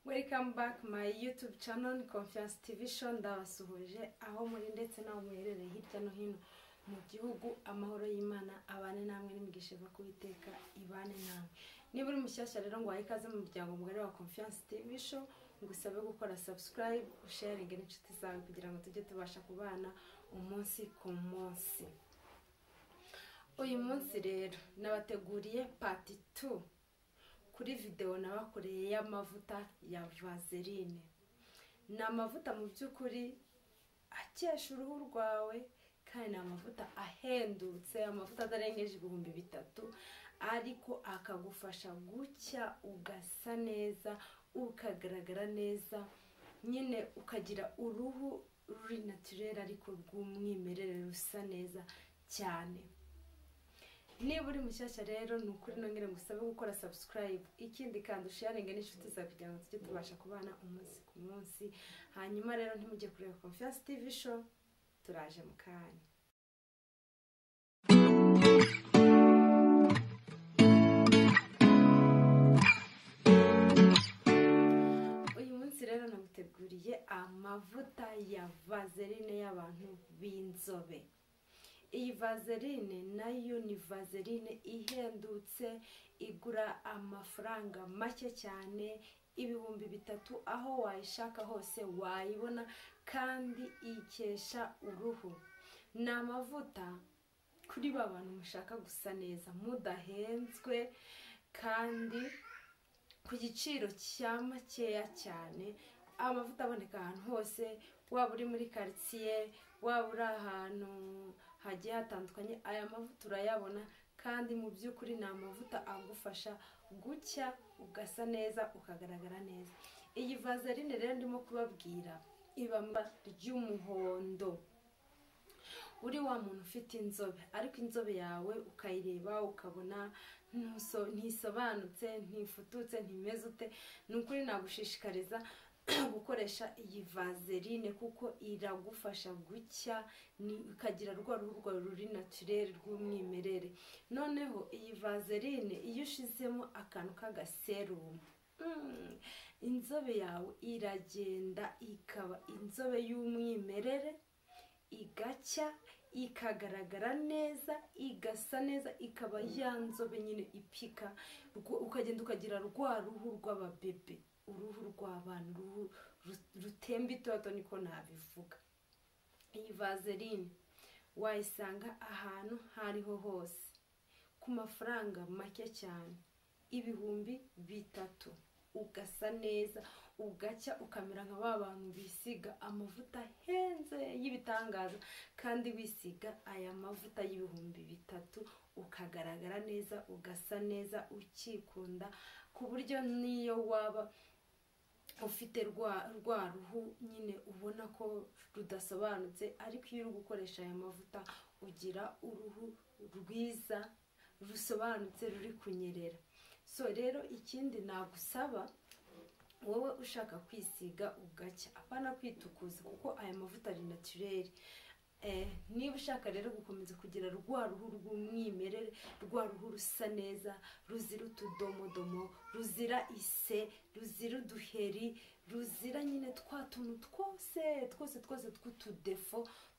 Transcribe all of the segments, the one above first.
welcome back my youtube channel confiance tv show ndabasuhuje aho muri ndetse n'aho muherereye hirya no hino mu gihugu amahoro y'imana abane namwe n'imigisha iva ku iteka ibane namwe niba uri mushyashya rero ngo wahe ikaze mu muryango mugari wa confiance tv show ngusabe gukora subscribe usharinge n'inshuti zawe kugira ngo tujye tubasha kubana umunsi ku munsi uyu munsi rero nabateguriye pati tu kuri videwo nabakoreye y'amavuta ya vaseline ni amavuta mu by'ukuri akesha uruhu rwawe kandi ni amavuta ahendutse amavuta adarengeje ibihumbi bitatu ariko akagufasha gucya ugasa neza ukagaragara neza nyine ukagira uruhu ruri naturere ariko rw'umwimerere rusa neza cyane niba uri mushyashya rero ni ukuri nongere ngusabe gukora subscribe ikindi kandi usharinge n'inshuti zawe kugira ngo tujye tubasha kubana umunsi ku munsi hanyuma rero ntimujye kureba confiance tv show turaje mu kanya uyu munsi rero naguteguriye amavuta ya vaseline y'abantu b'inzobe iyi vaseline nayo ni vaseline ihendutse igura amafaranga make cyane ibihumbi bitatu aho wayishaka hose wayibona kandi ikesha uruhu ni amavuta kuri ba bantu mushaka gusa neza mudahenzwe kandi ku giciro cya makeya cyane amavuta aboneka ahantu hose waba uri muri karitsiye waba uri ahantu hagiye hatandukanye aya mavuta urayabona kandi mu by'ukuri ni amavuta agufasha gucya ugasa neza ukagaragara neza iyi vaseline rero ndimo kubabwira ibamba ry'umuhondo uri wa muntu ufite inzobe ariko inzobe yawe ukayireba ukabona ntisobanutse ntifututse ntimeze ute ni ukuri nagushishikariza gukoresha iyi vaseline kuko iragufasha gucya ukagira rwa ruhu rwawe ruri naturere rw'umwimerere noneho iyi vaseline iyo ushizemo akantu k'agaserumu inzobe yawe iragenda ikaba inzobe y'umwimerere igacya ikagaragara neza igasa neza ikaba ya nzobe nyine ipika ukagenda ukagira rwa ruhu rw'ababebe uruhu rw'abantu uruhu rutemba itoto niko nabivuga iyi vaseline wayisanga ahantu aho ariho hose ku mafaranga make cyane ibihumbi bitatu ugasa neza ugacya ukamera nka ba bantu bisiga amavuta ahenze y'ibitangaza kandi wisiga aya mavuta y'ibihumbi bitatu ukagaragara neza ugasa neza ukikunda ku buryo n'iyo waba ufite rwa ruhu nyine ubona ko rudasobanutse ariko iyo uri gukoresha aya mavuta ugira uruhu rwiza rusobanutse ruri kunyerera so rero ikindi nagusaba wowe ushaka kwisiga ugacya apana kwitukuza kuko aya mavuta ari naturere niba ushaka rero gukomeza kugira rwa ruhu rw'umwimerere rwa ruhu rusa neza ruzira utudomodomo ruzira ise ruzira uduheri ruzira nyine twa tuntu twose twose twose tw'utudefo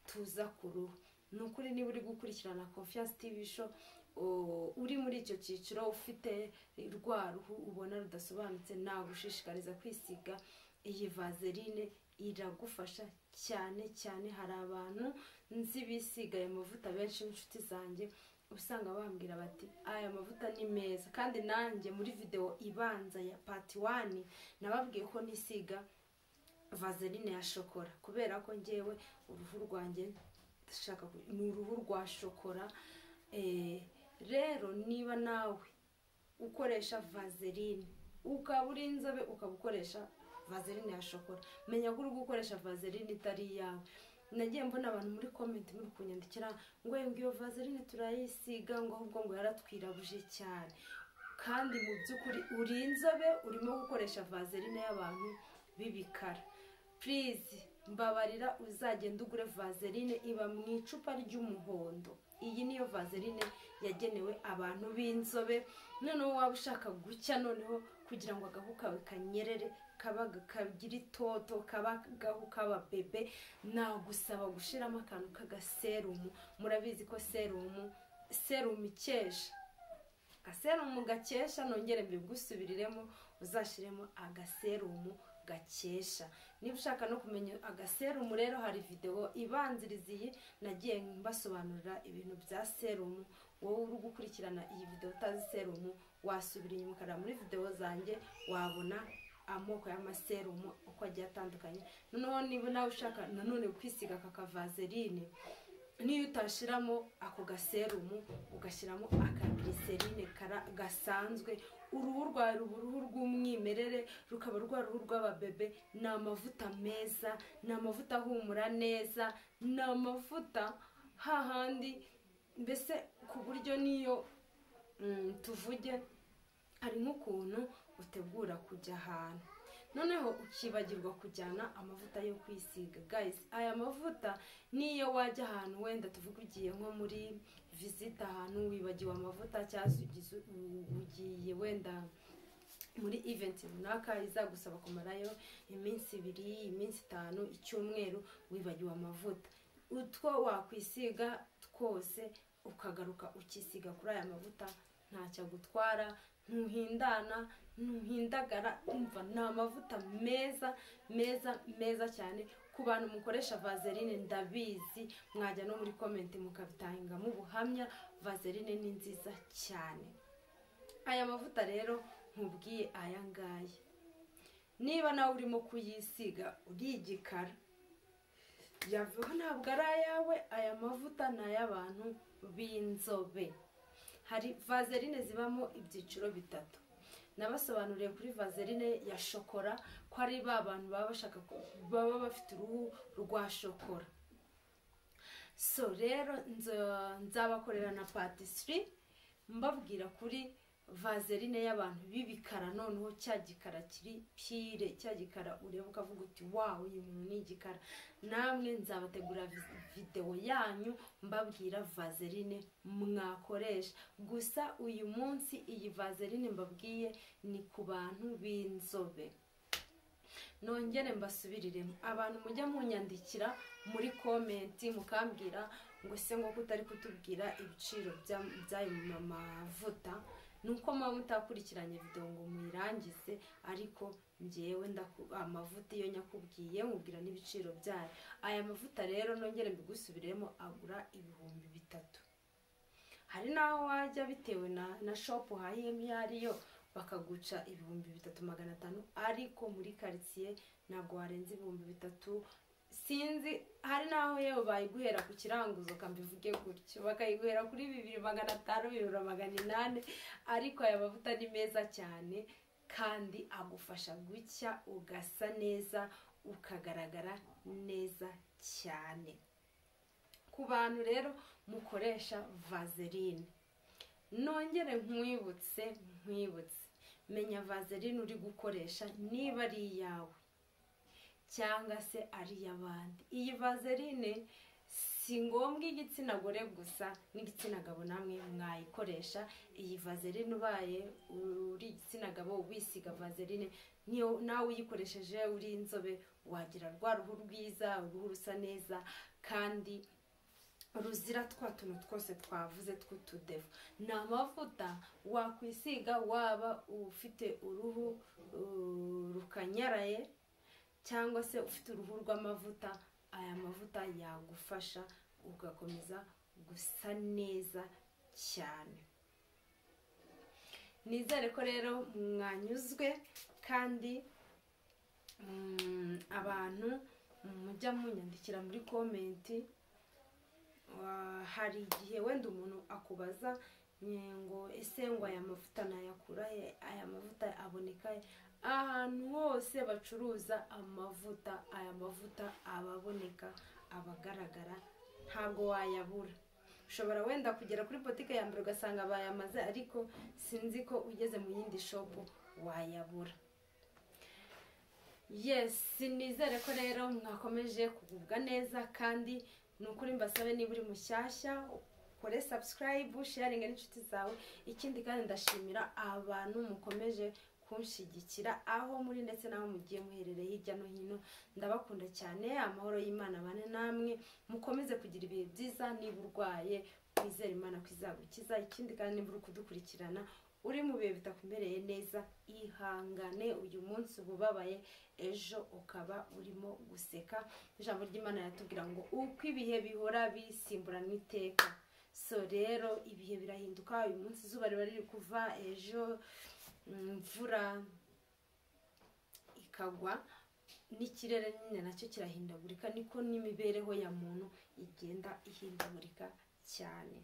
tuza ku ruhu ni ukuri niba uri gukurikirana confiance tv show uri muri icyo cyiciro ufite rwa ruhu ubona rudasobanutse nagushishikariza kwisiga iyi vaseline iragufasha cyane cyane hari abantu nzi bisiga aya mavuta benshi n'inshuti zanjye usanga bambwira bati aya mavuta ni meza kandi nanjye muri videwo ibanza ya pati wani nababwiye ko nisiga vaseline ya shokora kubera ko ngewe uruhu rwanjye ni uruhu rwa shokora rero niba nawe ukoresha vaseline ukaba uri inzobe ukaba ukoresha vaseline ya shokora menya ko uri gukoresha vaseline itari iyawe nagiye mbona abantu muri komenti muri kunyandikira ngo iyo vaseline turayisiga ngo ahubwo ngo yaratwirabuje cyane kandi mu by'ukuri uri inzobe urimo gukoresha vaseline y'abantu b'ibikara purize mbabarira uzagenda ugure vaseline iba mu icupa ry'umuhondo iyi niyo vaseline yagenewe abantu b'inzobe noneho waba ushaka gucya noneho kugira ngo agahu kawe kanyerere kaba kagira itoto kaba gahu kaba bebe nagusaba gushiramo akantu k'agaserumu murabizi ko serumu serumu ikesha agaserumu gakesha nongere mbigusubiriremo uzashiremo agaserumu gakesha niba ushaka no kumenya agaserumu rero hari videwo ibanziriza iyi nagiye mbasobanurira ibintu bya serumu wowe uri gukurikirana iyi videwo utazi serumu wasubira inyuma ukareba muri videwo zanjye wabona amoko y'amaserumu uko agiye atandukanye noneho niba nawe ushaka nanone kwisiga aka kavazerine niyo utashiramo ako gaserumu ugashyiramo akagiriserine gasanzwe uruhu rwawe ruba uruhu rw'umwimerere rukaba rwa ruhu rw'ababebe ni amavuta meza ni amavuta ahumura neza ni amavuta hahandi mbese ku buryo niyo tuvuge hari nk'ukuntu utegura kujya ahantu noneho ukibagirwa kujyana amavuta yo kwisiga guys aya mavuta niyo wajya ahantu wenda tuvuga ugiye nko muri visite ahantu wibagiwe amavuta cyangwa ugiye wenda muri eventi runaka izagusaba kumarayo iminsi ibiri iminsi itanu icyumweru wibagiwe amavuta utwo wakwisiga twose ukagaruka ukisiga kuri aya mavuta ntacyo agutwara ntuhindana ntuhindagara umva ni amavuta meza meza meza cyane ku bantu mukoresha vazerine ndabizi mwajya no muri komenti mukabitangamo ubuhamya vazerine ni nziza cyane aya mavuta rero nkubwiye aya ngaya niba nawe urimo kuyisiga urigikara yavuga ntabwo ari ayawe aya mavuta ni ay'abantu b'inzobe hari vazerine zibamo ibyiciro bitatu nabasobanuriye kuri vazerine ya shokora ko ari ba bantu baba bashaka baba bafite uruhu rwa shokora so rero nzabakorera na patisiri mbabwira kuri vazerine y'abantu b'ibikara noneho cya gikara kiri pire cya gikara ureba ukavuga uti wawe uyu muntu ni igikara namwe nzabategura videwo yanyu mbabwira vazerine mwakoresha gusa uyu munsi iyi vazerine mbabwiye ni ku bantu b'inzobe nongere mbasubiriremo abantu mujya munyandikira muri komenti mukambwira ngo se nk'uko utari kutubwira ibiciro by'ayo mavuta nuko muba mutakurikiranye videwo ngo muyirangize ariko ngewe amavuta iyo nyakubwiye nkubwira n'ibiciro byayo aya mavuta rero nongere mbigusubiremo agura ibihumbi bitatu hari n'aho wajya bitewe na shopu uhahiyemo iyo ariyo bakaguca ibihumbi bitatu magana atanu ariko muri karitsiye ntabwo warenza ibihumbi bitatu sinzi hari n'aho yewe bayiguhera ku kiranguzo kambivuge gutyo bakayiguhera kuri bibiri magana atanu bibiri magana inani ariko aya mavuta ni meza cyane kandi agufasha gucya ugasa neza ukagaragara neza cyane ku bantu rero mukoresha vazerine nongere nkwibutse nkwibutse menya vazerine uri gukoresha niba ari iyawe cyangwa se ari iy'abandi iyi vazerine si ngombwa igitsina gore gusa n'igitsina gabo namwe mwayikoresha iyi vazerine ubaye uri igitsina gabo wisiga vazerine niyo nawe uyikoresheje uri inzobe wagira rwa ruhu rwiza uruhu rusa neza kandi ruzira twa tuntu twose twavuze tw'utudevu ni amavuta wakwisiga waba ufite uruhu rukanyaraye cyangwa se ufite uruhu rw'amavuta aya mavuta yagufasha ugakomeza gusa neza cyane nizere ko rero mwanyuzwe kandi abantu mujya munyandikira muri komenti hari igihe wenda umuntu akubaza ngo ese ngo aya mavuta nayakura he aya mavuta aboneka he ahantu hose bacuruza amavuta aya mavuta aba aboneka aba agaragara ntabwo wayabura ushobora wenda kugera kuri botike ya mbere ugasanga bayamaze ariko sinzi ko ugeze mu yindi shopu wayabura yesi nizere ko rero mwakomeje kugubwa neza kandi ni ukuri mbasabe niba uri mushyashya kore sabusikarayibu sharingi n'inshuti zawe ikindi kandi ndashimira abantu mukomeje kunshyigikira aho muri ndetse n'aho mugiye muherereye hirya no hino ndabakunda cyane amahoro y'imana abane namwe mukomeze kugira ibihe byiza niba urwaye wizere imana ko izagukiza ikindi kandi niba uri kudukurikirana uri mu bihe bitakumereye neza ihangane uyu munsi uba ubabaye ejo ukaba urimo guseka ijambo ry'imana yatubwira ngo uko ibihe bihora bisimburana iteka so rero ibihe birahinduka uyu munsi izuba riba riri kuva ejo imvura ikagwa n'ikirere nyine nacyo kirahindagurika niko n'imibereho ya muntu igenda ihindagurika cyane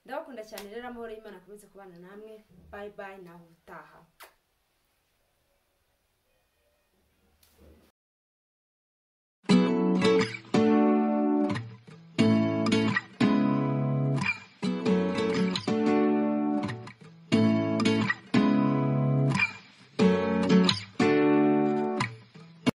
ndabakunda cyane rero amahoro y'imana akomeze kubana namwe bayi bayi nawe utaha